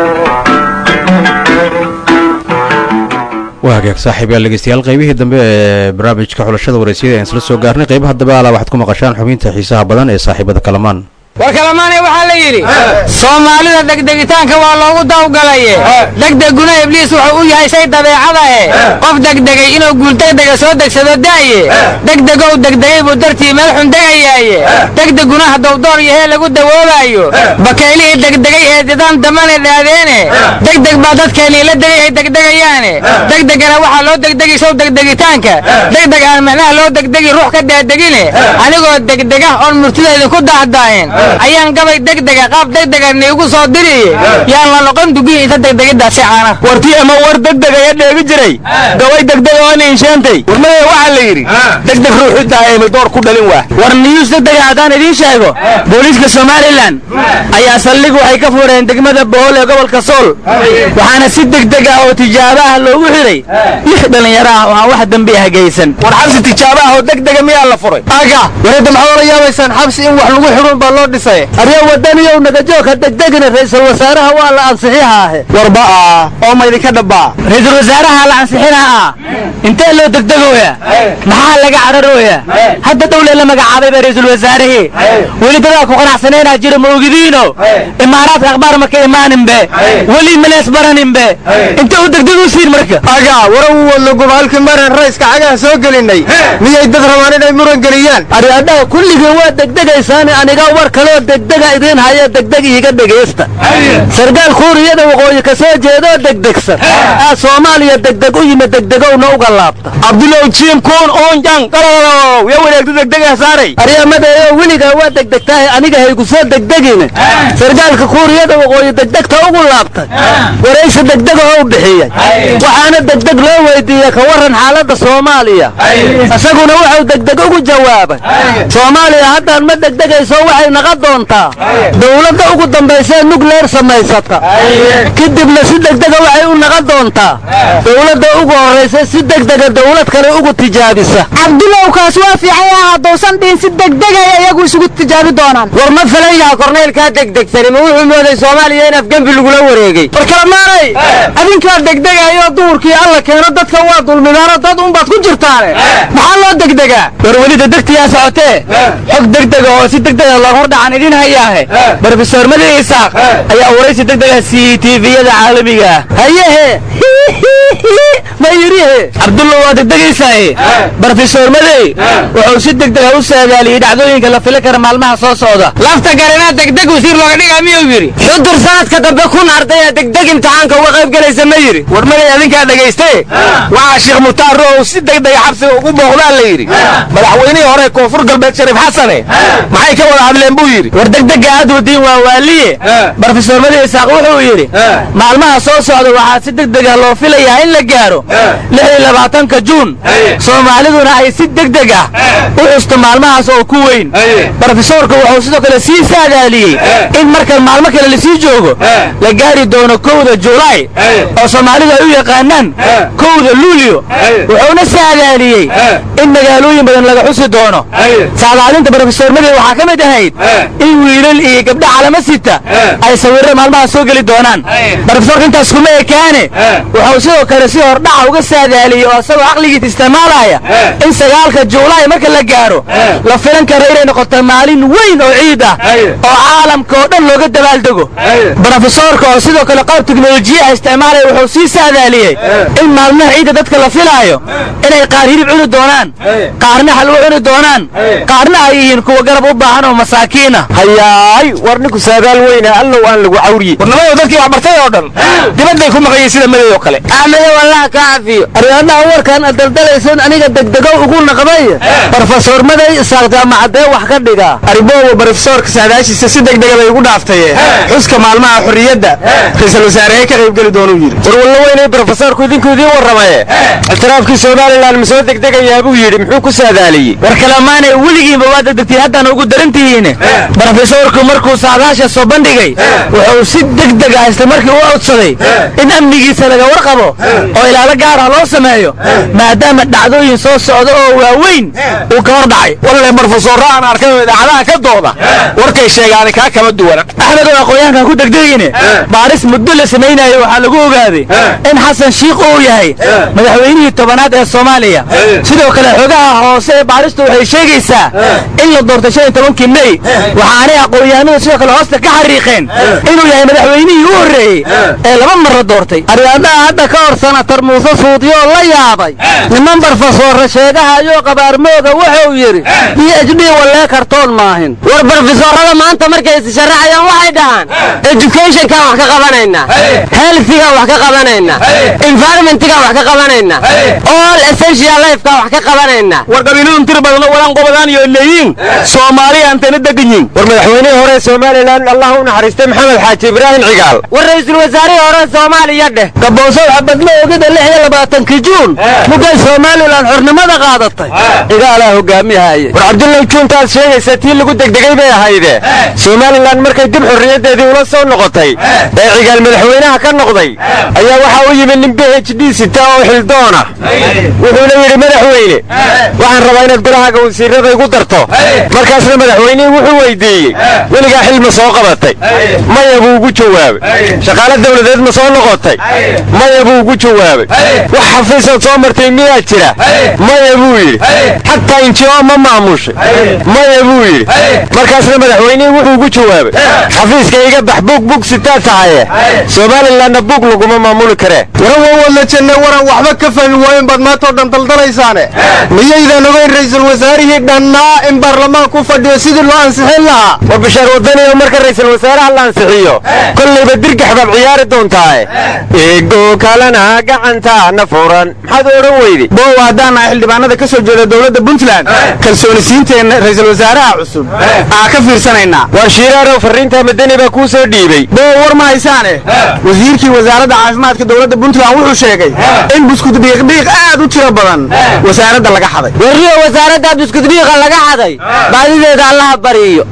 waa hagaag saaxiib yaal dhegeystayaal qaybihii dambe ee barnaamijka xulashada wareysiyada ayaan isla soo gaarnay qaybaha dambe alaa waxaad ku maqashaan xubinta xiisaha badan ee saaxiibada kalamaan war kalamaane waxaa la yidhi soomaalida degdegitaanka waa loogu dawgalaye degdeguna ibliis wuxuu u yahay shay dabeecada eh qof degdegay inuu guul degdega soo degsado da'ye degdegow degdegay buu dartii meel xun degayaaye degdeguna hadduu door yahee lagu dawoobaayo bakaylihii degdegay ee didaan damane dhaadeene degdeg baa dadkeennii la degay ay degdegayaane degdegana waxaa loo degdegi sow degdegitaanka degdeg aan macnaha loo degdegi ruux ka daadegine anigoo degdega oon murtidaydu ku daahdaayen ayaan gabay degdega qaab degdega niigu soo diriye yaan la noqon dugihi inta degdegidaasi caana wartii ama war degdeg ayaa dheegi jiray gabay degdeg oo ninsheentay warmaya waxaa la yidhi degdeg ruuxu daa'imay door ku dhalin waa war niyuus degdega haddaan idiin sheego booliiska somalilan ayaa saldhig waxay ka fureen degmada bohol ee gobolka sool waxaana si degdeg ah oo tijaabo ah loogu xidhay lix dhallinyaro ah oo aan wax dembi ah geysan war xabsi tijaabo ah oo degdega miyaa la furay aga warada maxaad ola yaabaysaan xabsi in wax lagu xidhun baa loo dhisay arya wadaniyow nagajoogka degdegina ra'iisul wasaaraha waa la ansixihaahe warba ah oo maydinka dhabbaa ra'iisul wasaaraha la ansixinaha ah intee loo degdegooya maxaa laga cararooya hadda dhowle la magacaabayba ra'iisul wasaarihii weli dadaa ku qanacsaneenaa jira ma ogidiino imaaraadka akhbaar ma ka imaaninbe weli malees baraninbe intee u degdegu siin marka aga waraw wadlo gobaalki maran rayska cagaha soo gelinay miyay dad rabaan inay muran geliyaan aryadhaha kulligii waa degdegaysaani aniga war kaloo degdega idiin haya degdeg iiga dhegaysta sargaal kuuriyada waqooyi ka soo jeedoo degdegsan aa soomaaliya degdeg u yimid degdegowna uga laabta cabdulow jiim kuun oonjan qalalow yaa wareegta degdega saaray aryamadeeyo weligaa waa degdegtahay aniga haygu soo degdegine sargaalka kuuriyada waqooyi degdegta ugu laabtay waraysi degdegoo u bixiyey waxaana degdeg loo weydiiyey ka warran xaaladda soomaaliya isaguna wuxuu degdeg ugu jawaabay soomaaliya haddaan ma degdegayso waxay naqon doontaa dowladda ugu dambaysee nukleer samaysata kadibna si degdega waxay u naqon doontaa dowladda ugu horraysa si degdega dowlad kale ugu tijaabisa cabdulowkaas waa fiican yaha haddousan dhihin si degdegay iyagu isugu tijaabi doonaan war ma filan yaha korneylkaa degdegsani ma wuxuu mooday soomaaliya in afgembi lagula wareegay war kalamaanay adinkaa degdegaayoo duhurkii alla keeno dadka waa dulmidaano dad unbaad ku jirtaane maxaa loo degdegaa war weli degdegtiyaa socotee xog degdega oo si degdega loo hordhacan idin hayaahe brofesor madi isaaq ayaa waraysi degdega siiyey tviyada caalamiga ah hayehe ma yidhihe cabdullah waa degdegaysaaye brofesor madey wuxuu si degdega u saadaaliyey dhacdooyinka la fili kara maalmaha soo socda lafta garanaa degdeg wasiir looga dhigaa miyuu yidhi xudur sanadka dambe kun ardaya degdeg imtixaanka uga qayb gelaysa ma yidhi war magay adinkaa dhegayste waxaa sheekh mutaar row si degdega xabsiga ugu booqdaa la yidhi madaxweynihii hore koonfur galbeed shariif xasane maxay ka wada hadleen buu yidhi war degdega aad wadiin waa waaliye brofesor madi isaaq wuxuu yidhi maalmaha soo socda waxaa si degdega loo filayaa in la gaaro lix iyo labaatanka juun soomaaliduna ay si degdeg ah u xusto maalmahaas oo ku weyn brofesorka wuxuu sidoo kale sii saadaaliyey in markan maalmo kale lasii joogo la gaari doono kowda julaay oo soomaalidu ay u yaqaanaan kowda luulyo wuxuuna saadaaliyey in magaalooyin badan laga xusi doono saadaalinta brofesor madi waxaa ka mid ahayd in wiilal iyo gabdho calamo sita ay sawirro maalmaha soo geli doonaan brofesorka intaas kuma ekaane wuxuu sidoo kale si hordhaca uga saadaaliyey oo isagoo caqligiisa isticmaalaya in sagaalka juulaay marka la gaaro la filan karo inay noqoto maalin weyn oo ciid ah oo caalamka oo dhan looga dabaaldego brofesorka oo sidoo kale qalab teknolojiyaha isticmaalaya wuxuu sii saadaaliyey in maalmaha ciidda dadka la filaayo inay qaar hilib cuni doonaan qaarna halwo cuni doonaan qaarna ay yihiin kuwa garab u baahan oo masaakiina hayaay war ninku saadaal weyna allow aan lagu cawriye warnimada dadkii wax bartay oo dhan dibadday ku maqanyeen sida maday oo kale axmede wallaha ka cafiyo aryaadaha warkan ad daldalaysan aniga degdegow ugu naqday brofesor maday isaaq jaamacadee wax ka dhigaa ariboowa brofesorka saadaashiisa si degdega bay ugu dhaaftaye xuska maalmaha xorriyadda ra-iisul wasaarehee ka qaybgeli doonuu yidhi war walla weynay brofesorku idinku idiin warramaye ictiraafkii somalilan ma soo degdegayaa buu yidhi muxuu ku saadaaliyey war kalemaanay weligiinba waa degdegtiin haddana ugu darantihiin brofesorku markuu saadaasha soo bandhigay wuxuu si degdeg ah isla markii u codsaday in amnigiisa laga warqabo oo ilaalo gaarah loo sameeyo maadaama dhacdooyin soo socda oo waaweyn uu ka hor dhacay walle brofesorra aan arkay oo idaacadaha ka dooda warkay sheegaani kaa kama duwana axmed oo aqoonyahankan ku degdegine baaris muddo la samaynayo waxaa lagu ogaaday in xasan shiikh uu yahay madaxweynihii tobanaad ee soomaaliya sidoo kale xogaha hoose ee baaristu waxay sheegaysaa in la doortay shan iyo tobankii mey waxaanay aqoonyahanadu sidoo kale hoosta ka xariiqeen inuu yahay madaxweynihii u horreeyey ee laba mar la doortay aryaadaha hadda ka hor sanatar muuse suudiyoo la yaabay niman barofesoorra sheegahayoo qabaarmooga wuxuu yidhi b h d wallee kartoon maahin war barofesoorrada maanta markay issharaxayaan waxay dhahaan educationkaan wax ka qabanaynaa healthigaan wax ka qabanaynaa environmentgaan wax ka qabanaynaa all essential lifekaan wax ka qabanaynaa war qabiiladun tir badan oo walaan qobadaan iyo leeyiin soomaaliya antana deganyiin war madaxweynihii hore somalilan allah u naxariistay maxamed xaaji ibraahim cigaal war ra'iisul wasaarihii hore soomaaliya dheh gabowsow xabadla ogida lix iyo labaatankii juun mugay somalilan xornimada qaadatay cigaalaa hogaamiyahaaye war cabdullahi juuntaad sheegaysa tii lagu degdegay bay ahayde somalilan markay dib xorriyaddeedii ula soo noqotay ee cigaal madaxweynaha ka noqday ayaa waxaa u yimid nin b h d sita oo xildoona wuxuuna yidhi madaxweyne waxaan rabaa inaad golahaaga wasiirada igu darto markaasna madaxweynihii wuxuu weydiiyey weligaa xil ma soo qabatay maya buu ugu jawaabay shaqaale dawladeed ma soo noqotay maya buu ugu jawaabay wax xafiisaad soo martay miyaa jira maya buu yidhi xataa injio ma maamushay maya buu yidhi markaasna madaxweynihii wuxuu ugu jawaabay xafiiska iga bax bug bug sitaa tahaye somalilanna bug laguma maamuli karee waran waa wadla janne waran waxba ka fahmi waayen baad maantao dhan daldalaysaane miyaydan ogeyn ra'iisul wasaarihii dhannaa in baarlamaan ku fadhiyo sidii loo ansixin lahaa war bishaar wadaniyo marka ra'iisul wasaaraha la ansixiyo kollayba dirgax baad ciyaari doontaae eego kalena gacantaana furan maxaad odhan weydi bow haddaan nahay xildhibaanada ka soo jeeda dowladda puntland kalsoonisiinteenna ra'iisul wasaaraha cusub aa ka fiirsanaynaa war shiiraarow farriinta madani baa kuu soo dhiibey bow war ma haysaane wasiirkii wasaaradda caafimaadka dowladda puntland wuxuu sheegay in buskud dhiiqdhiiq aad u tiro badan wasaaradda laga xaday warriyo wasaaradda buskudbiiqa laga xaday baadideeda allaha bariyo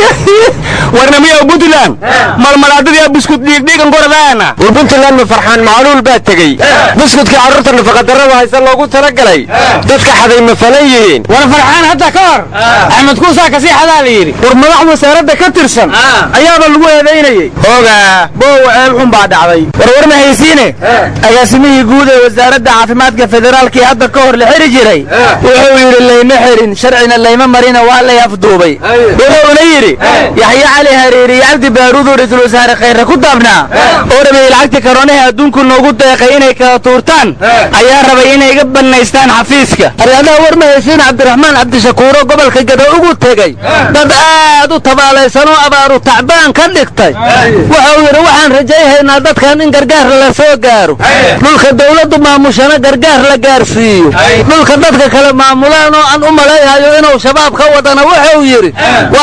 warnamiyow puntland malmalaadadii buskud dhiiqdhiiqan goradaana war puntland ma farxaan macluul baa tegey buskudkii carruurta nafaqadarrada haysa loogu talagalay dadka xaday ma falan yihiin war farxaan hadda ka hor axmed kuusaa kasii xadaa la yidhi war madax wasaaradda ka tirsan ayaaba lagu eedaynayey ogaa boowa ceeb xun baa dhacday warwar ma haysiine agaasimihii guud ee wasaaradda caafimaadka federaalkii hadda ka hor la xiri jiray wuxuu yidhi layma xirin sharcina layma marina waa lay afduubay wuxuuna yidhi yaxye cali hareeri iyo cabdi baaruudu ra-iisul wasaare khayre ku daabnaa oo dhameeyey lacagtii karoonihii adduunku noogu deeqay inay kala tuurtaan ayaa rabay inay iga bannaystaan xafiiska aryaadaha war ma haysiin cabdiraxmaan cabdishakuuro gobolka gado ugu tegey dad aad u tabaalaysanoo abaaru tacbaan ka dhigtay wuxuu yidhi waxaan rajayhaynaa dadkan in gargaar la soo gaaro dhulka dawladdu maamushana gargaar la gaarsiiyo dhulka dadka kale maamulaan oo aan u malayhayo inuu shabaab ka wadana wuxuu yidhi waa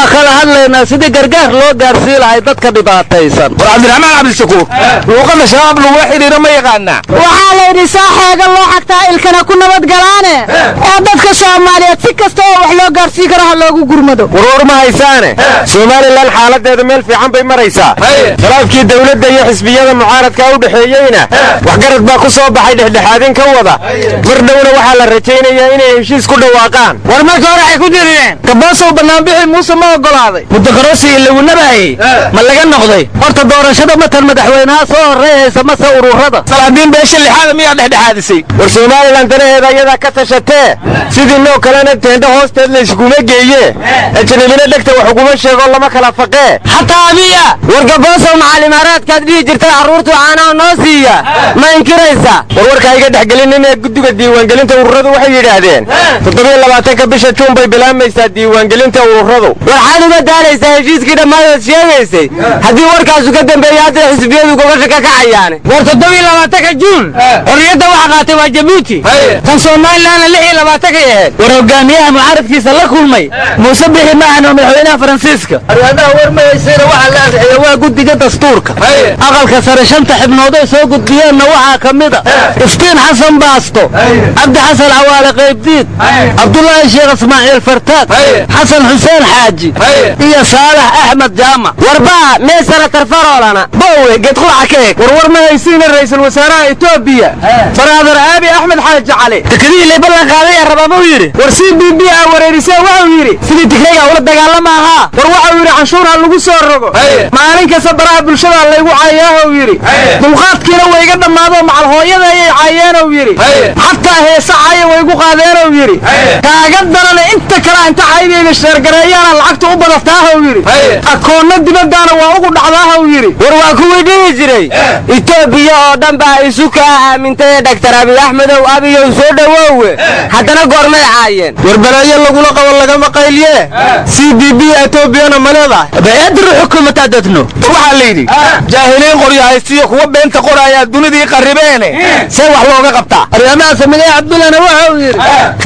kala hadlaynaa sidii gargaar loo gaarsii lahay dadka dhibaataysan war cabdiraxmaan cabdishakuur luuqada shabaab lagula xidhiiro ma yaqaanaa waxaa la yidhi saa xeega loo xagtaa ilkana ku nabadgalaane ee dadka soomaaliyeed si kasta oo wax loo gaarsiin karo ha loogu gurmado warwar ma haysaane somalilan xaaladeeda meel fiican bay maraysaa khilaafkii dowladda iyo xisbiyada mucaaradka u dhexeeyeyna waxgarad baa ku soo baxay dhexdhexaadin ka wada mar dhowna waxaa la rajaynayaa inay heshiis ku dhawaaqaan war marka hore waxay ku dirireen gaboosow banaanbixi muuse ma ogolaaday muddokaroosigii lagu nabaayey ma laga noqday horta doorashada matan madaxweynaha soo horreeyaysa mase ururada salaadiin beesha lixaada miyaa dhexdhexaadisay war somalilan danaheeda iyadaa ka tashatee sidii noo kalena teendho hoosteed la iskuma geeye ajnabina dhegta wax uguma sheego lama kala faqee xataa abiya war gaboosow macalimaaraadkaad dhihi jirtay carruurtu caanaha noo siiya ma inkiraysaa warwarka iga dhexgelinin ee guddiga diiwaangelinta ururadu waxay yidhaahdeen toddobiyo labaatanka bisha juun bay bilaamaysaa diiwaangelinta ururadu waxaad uga daalaysaa heshiiskii dhammaadaad sheegaysay haddii warkaasu ka dambeeyey hadday xisbiyadu gobasha ka kacayaane war toddobiyo labaatanka juun xorriyadda waxa qaatay waa jabuuti tan somalilanna lix iyo labaatanka ahayd war hogaamiyaha mucaaradkiisa la kulmay muuse bixi maahan oo madaxweynaha faransiiska aryaadaha war ma haysayna waxaa la ansixiyey waa guddiga dastuurka aqalka sare shanta xibnood ay soo gudbiyeenna waxaa ka mid a iftiin xasan baasto cabdi xasan cawaale qaybdiid cabdulaahi sheekh ismaaciil fartaag xasan xuseen xaaji iyo saalax axmed jaamac warbaa mee sanatar faroolana bowe geedqulaca ka eg warwar ma haysiina ra'iisul wasaaraha etoobiya baraadar aabi axmed xaaji cali dekadihii lay ballan qaaday ee rabaa muu yidhi war c b b a wareerisee waxau yidhi sidii tigrayga ula dagaalama ahaa war waxau yidhi canshuur ha lagu soo rogo maalin kasta baraha bulshada laygu cayaahou yidhi dulqaadkiina wayga dhammaadoo macal hooyada ayay caayeenou yidhi xataa heese caaya waygu qaadeenou yidhi kaaga darana inta kale inta caydayda sheergareeyaana lacagta u badataahou yidhi akoonna dibaddaana waa ugu dhacdaahou yidhi war waa kuwii dhihi jiray etoobiya oo dhan baa isu kaa aamintay ee dhaktar abiy axmedow abiyow soo dhowowe haddana goormay caayeen war balaayo lagula qabo lagama qaylye c b b etoobiyana ma leedahay bayadru xukuumata dadno war waxaa la yidhi jaahiliin qoryo haystiyo kuwa beenta qoraayaa dunidii qarribeene see wax looga qabtaa aryamaha samigay cabdullana waxau yidhi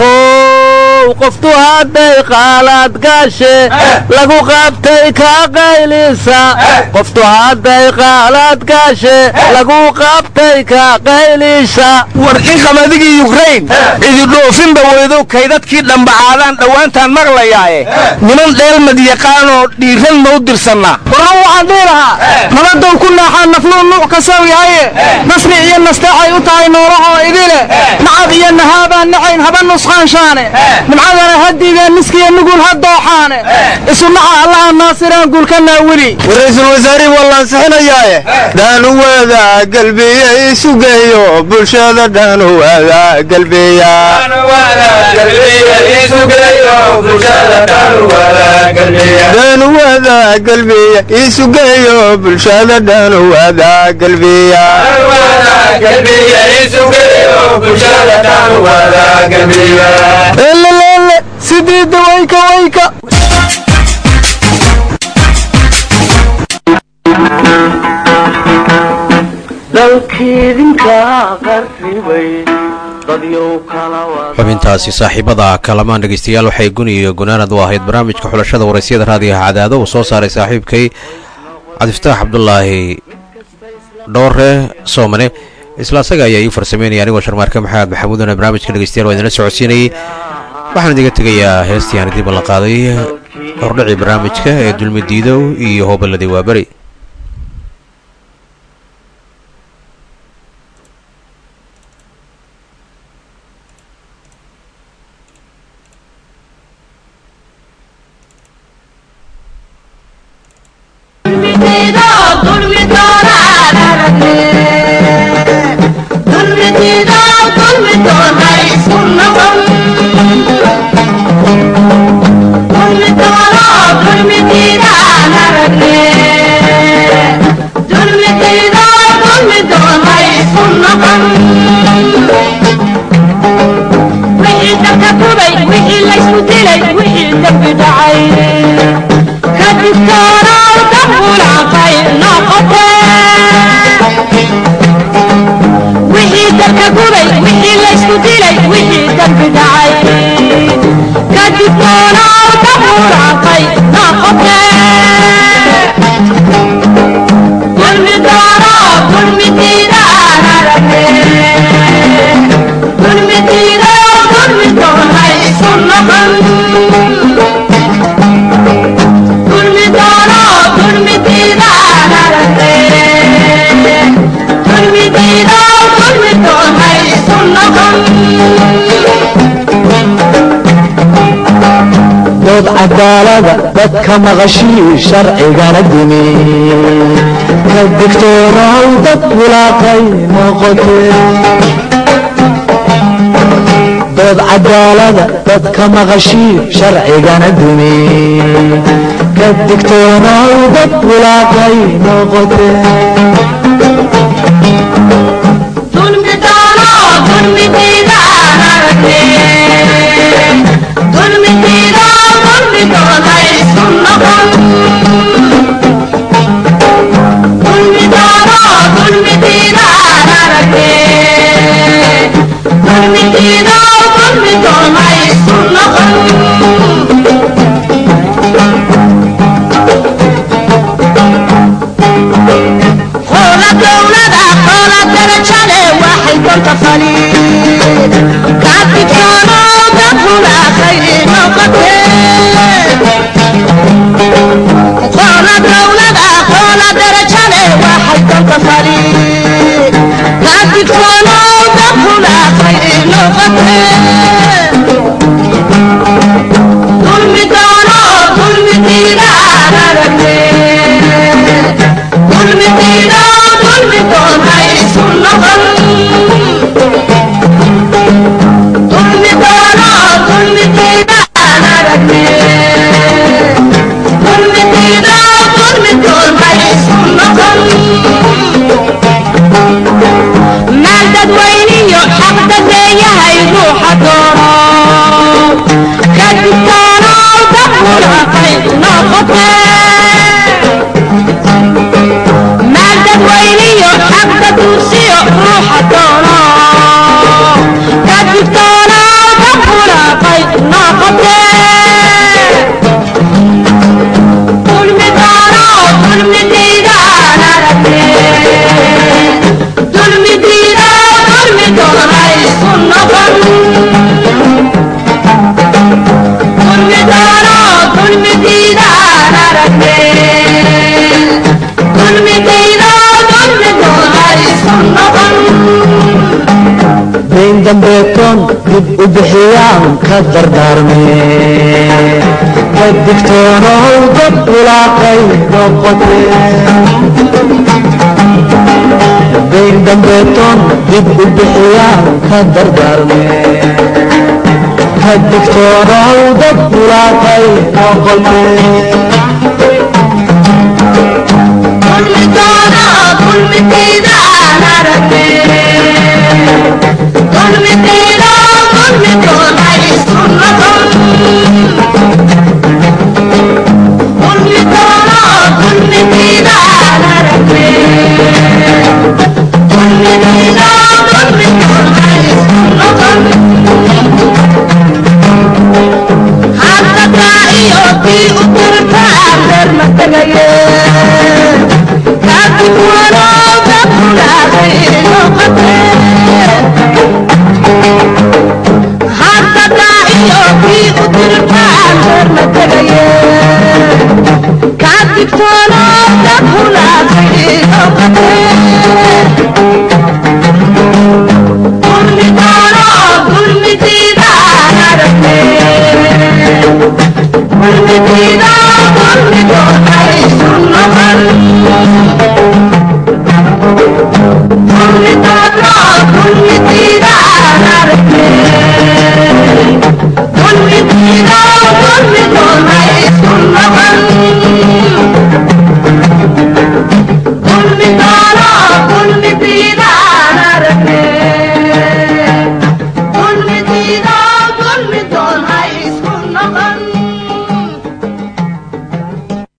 fow qoftu hadday qaalaad gaashe lagu qabtay ka qaylisa qoftu hadday qaalaad gaashe lagu qabtay ka qaylisa war in qamadigi yukrain cidi dhoofinba weydo kaydadkii dhambacaadaan dhowaantaan maqlayaaye niman dheelmad yaqaanoo dhiiran ma u dirsannaa warna waxaan dhihi lahaa nabadow ku naaxaa nafluu nuuc kasaw yahaye nasri iyo nasteexay u tahay noolahoo idile nacab iyo nahaabaan nacayn haba nusqaanshaane nimcadana hadiideen niskiyo nugul ha dooxaane isu naca allaha naasiraan guulka naawili war ra'iisul wasaarihii waa la ansixinayaaye dhanuwada galbiya isu geeyo bulshada dhanuwada galbiya dhanuwada galbiya isu geeyo bulshada dhanuwada galbiya elelele sidiida wayka wayka dalkiidinka qarribay dadyow kala xubintaasi saaxiibada kalamaan dhegeystayaal waxay guni iyo gunaanad u ahayd barnaamijka xulashada waraysiyada raadiyaha cadaado uu soo saaray saaxiibkay cabdifataax cabdulaahi dhoore soomane isla asaga ayaa ii farsameynaya anigoo sharmaarke maxamed maxamuudana barnaamijka dhegeystayaal waa idinla socodsiinayay waxaan idiga tegayaa heestii aan idin ballan qaaday hordhacii barnaamijka ee dulmi diidow iyo hooballadii waaberi Thank you. dood cadaalada dadka maqashii sharcigana dimi ka digtoonow dad bulaaqay noqotee dood cadaalada dadka maqashii sharcigana dimi ka digtoonow dad bulaaqay noqotee dayn dambeetoon dib u bixiyaan ka dardaarmee ka digtoonow dad bulaaqay noqotee dayn dambeetoon dib u bixiyaan ka dardaarmee ka digtoonow dad bulaaqay noqotee